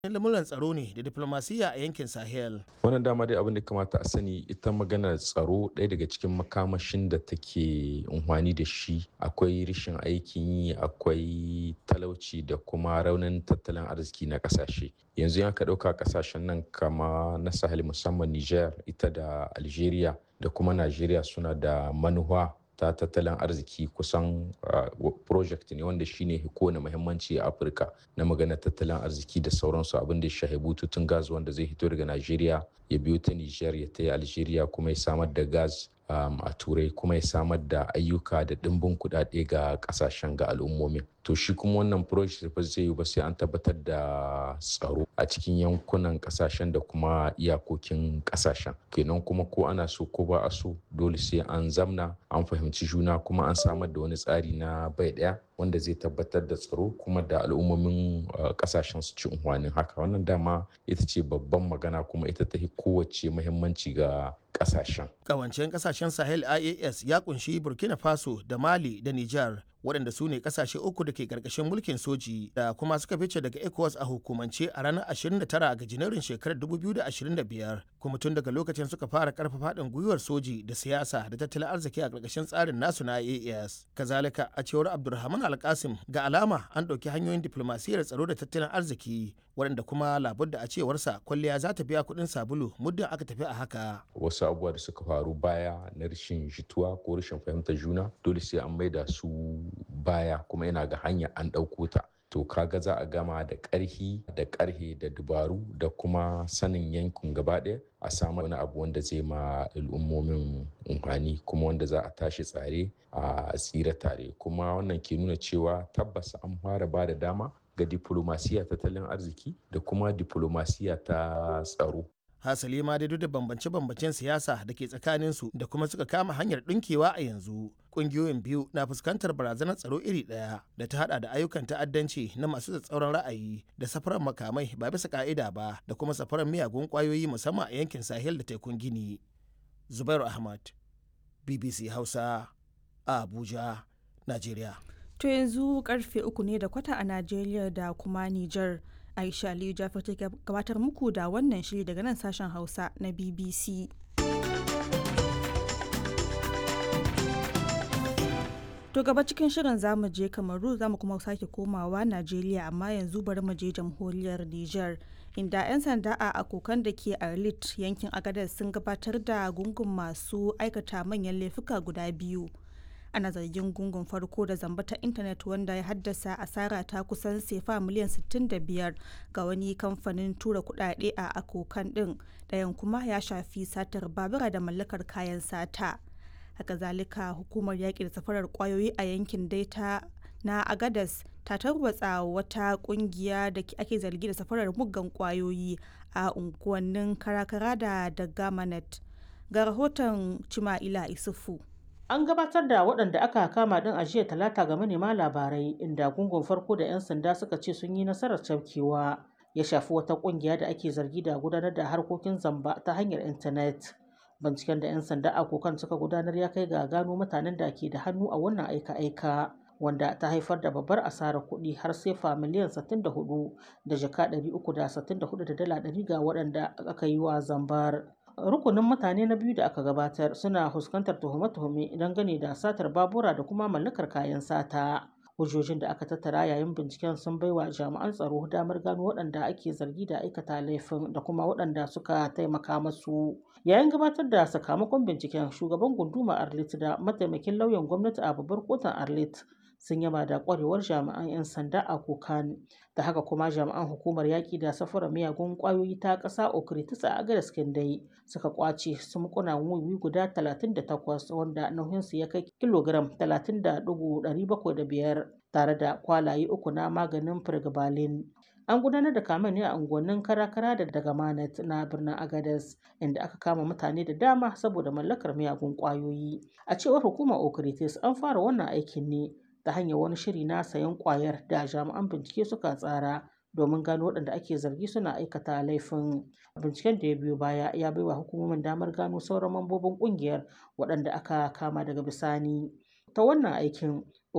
lamuran tsaro ne da diplomasiya a yankin Sahel. wannan dama dai abin da kamata a sani ita maganar tsaro ɗaya daga cikin makamashin da take unhwani da shi akwai rashin aikin yi akwai talauci da kuma raunin tattalin arziki na ƙasashe yanzu ya ka ɗauka ƙasashen nan kama na sahel musamman niger ita da algeria da kuma nigeria suna da manuwa ta tattalin arziki kusan project ne wanda shine kowane muhimmanci a afirka na magana tattalin arziki da sauransu abin da ya shahi bututun gas wanda zai hito daga nigeria ya biyo ta niger ya ta algeria kuma ya samar da gas a turai kuma ya samar da ayyuka da ɗimbin kuɗaɗe ga ƙasashen ga al'ummomin to shi kuma wannan project ba zai yi ba sai an tabbatar da tsaro a cikin yankunan ƙasashen da kuma iyakokin ƙasashen kenan kuma ko ana so ko ba a so dole sai an zamna an fahimci juna kuma an samar da wani tsari na bai ɗaya wanda zai tabbatar da tsaro kuma da al'ummomin ƙasashen su ci unhwanin haka wannan dama ita ce babban magana kuma ita ta kowace muhimmanci ga ƙasashen. Ƙawancen ƙasashen Sahel IAS ya kunshi Burkina Faso da Mali da Nijar waɗanda su ne ƙasashe uku da ke ƙarƙashin mulkin soji da kuma suka fice daga ECOWAS a hukumance a ranar 29 ga Janairun shekarar 2025 kuma tun daga lokacin suka fara ƙarfafa haɗin gwiwar soji da siyasa da tattalin arziki a ƙarƙashin tsarin nasu na IAS. Kazalika a cewar Abdulrahman Alkasim ga alama an ɗauki hanyoyin diflomasiyyar tsaro da tattalin arziki waɗanda kuma labudda a cewarsa kwalliya za ta biya kuɗin sabulu muddin aka tafi a haka. Wasu abubuwa da suka faru baya na rashin jituwa ko rashin fahimtar juna dole sai an maida su baya kuma yana ga hanya an ɗauko ta. To kaga za a gama da ƙarhi da ƙarhe da dubaru da kuma sanin yankin gaba ɗaya a samu wani abu wanda zai ma al'ummomin umfani kuma wanda za a tashi tsare a tsira tare kuma wannan ke nuna cewa tabbas an fara ba da dama ga diplomasiya tattalin arziki da kuma diplomasiya ta tsaro. Hasali ma dai duk da bambance-bambancen siyasa da ke tsakaninsu da kuma suka kama hanyar ɗinkewa a yanzu. Ƙungiyoyin biyu na fuskantar barazanar tsaro iri ɗaya da ta hada da ayyukan ta'addanci na masu tsatsauran ra'ayi da safarar makamai ba bisa ka'ida ba da kuma safarar miyagun ƙwayoyi musamman a yankin Sahel da tekun Gini. Zubairu Ahmad, BBC Hausa, a Abuja, Najeriya. To yanzu karfe uku ne da kwata a Najeriya da kuma Nijar. Aisha Aliyu Jafar ta gabatar muku da wannan shiri daga nan sashen Hausa na BBC. To gaba cikin shirin zamu je Kamaru zamu kuma sake komawa Najeriya amma yanzu bari mu je jamhuriyar Nijar. Inda 'yan sanda a akokan da ke Arlit yankin Agadez sun gabatar da gungun masu aikata manyan laifuka guda biyu. ana zargin gungun farko da zamba ta intanet wanda ya haddasa asara ta kusan sefa miliyan 65 ga wani kamfanin tura kudade a akokan din ɗayan kuma ya shafi satar babura da mallakar kayan sata haka zalika hukumar yaƙi da safarar kwayoyi a yankin daita na agadas ta tarwatsa wata kungiya da ake zargi da safarar muggan kwayoyi a unguwannin karakara da dagamanet ga rahoton cima'ila isufu An gabatar da waɗanda aka kama ɗin a jiya talata ga manema labarai inda gungun farko da 'yan sanda suka ce sun yi nasarar cafkewa ya shafi wata ƙungiya da ake zargi da gudanar da harkokin zamba ta hanyar intanet. Binciken da 'yan sanda a kokan suka gudanar ya kai ga gano mutanen da ke da hannu a wannan aika-aika wanda ta haifar da babbar asarar kuɗi har sefa miliyan 64 da jaka 364 da dala 100 ga waɗanda aka yi wa zambar. rukunin mutane na biyu da aka gabatar suna fuskantar tuhume-tuhume dangane da satar babura da kuma mallakar kayan sata hujjojin da aka tattara yayin binciken sun baiwa jami'an tsaro damar gano waɗanda ake zargi da aikata laifin da kuma waɗanda suka taimaka masu yayin gabatar da sakamakon binciken shugaban gunduma arlit da mataimakin lauyan gwamnati a babbar kotun arlit sun yaba da kwarewar jami'an 'yan sanda a kokan da haka kuma jami'an hukumar yaƙi da safara miyagun ƙwayoyi ta ƙasa okritis a agadas dai suka kwace sumkuna wiwi guda 38 wanda nauyinsu ya kai kilogram 30.705 tare da kwalaye uku na maganin firgibalin an gudanar da kamen ne a unguwannin karakara da daga manat na birnin agadas inda aka kama mutane da dama saboda mallakar miyagun ƙwayoyi a cewar hukumar okritis an fara wannan aikin ne ta hanyar wani shiri na sayan kwayar da jami'an bincike suka tsara domin gano waɗanda ake zargi suna aikata laifin binciken da ya biyo baya ya baiwa hukumomin damar gano sauran mambobin ƙungiyar waɗanda aka kama daga bisani ta wannan aikin